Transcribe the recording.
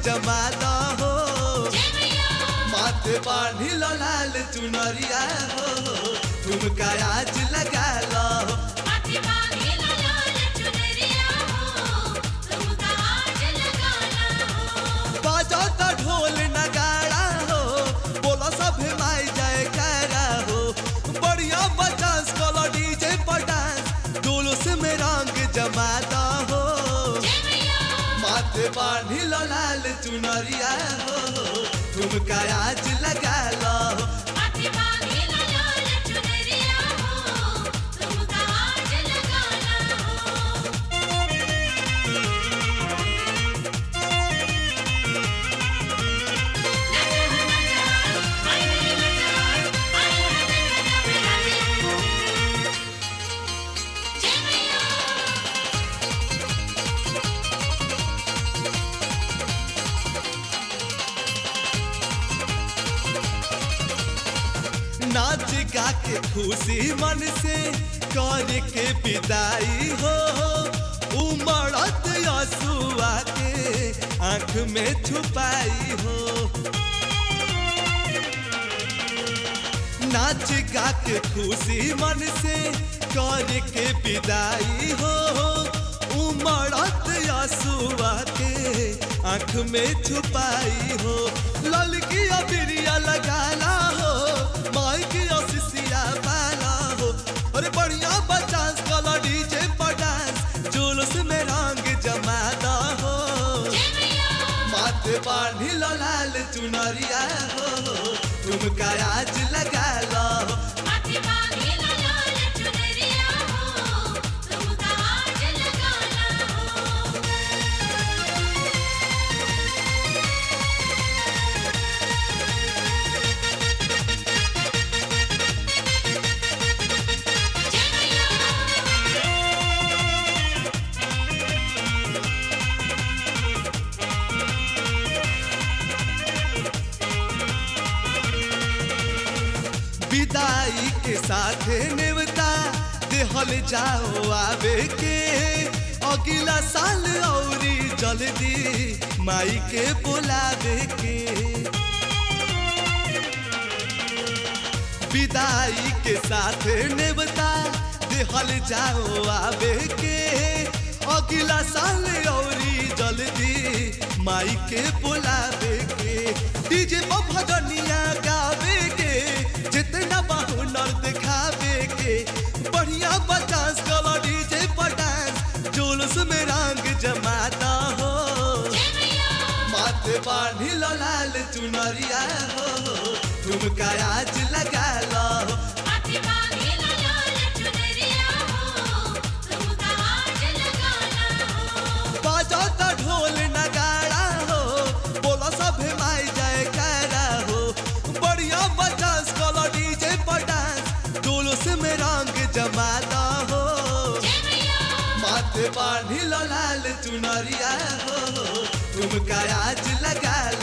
जमाना हो माथे बांधी लो लाल चुनरिया हो ठुमका आज लगा लो बाजो तो ढोल नगाड़ा हो बोलो सब माई जाए करा हो बढ़िया बचांस कलो डीजे पर डांस जुलूस में रंग जमाता हो माथे बांधी लो लाल चुनरिया हो ठुमका आज लगा लो नाच गा के खुशी मन से कर के विदाई हो उमड़त यसुआ के आंख में छुपाई हो नाच गा के खुशी मन से कर के विदाई हो उमड़त यसुआ के आंख में छुपाई हो ललकी अबिरिया लगाना हो माई की असिसिया पाला हो अरे बढ़िया बचांस कला डीजे पर डांस जुलूस में रंग जमाना हो माथे बांधी लो लाल चुनरिया हो ठुमका आज लगा लो विदाई के साथ नेवता देहल जाओ आवे के अगला साल औरी जल्दी माई के बुलावे के विदाई के साथ नेवता देहल जाओ आवे के अगला साल औरी जल्दी माई के बुलावे के डीजे पर भजनिया गावे के जितना बहुनर दिखावे के बढ़िया बचास कलो डीजे पर डांस जुलूस में रंग जमाता हो माथे बांधी लो लाल चुनरिया हो ठुमका आज लगा लो बाजो तो ढोल नगाड़ा हो बोलो सब माई जाए करा हो बढ़िया बचास कलो डीजे पर डांस जुलूस में रंग जमाना हो माथे बांधी लो लाल चुनरिया हो ठुमका आज लगा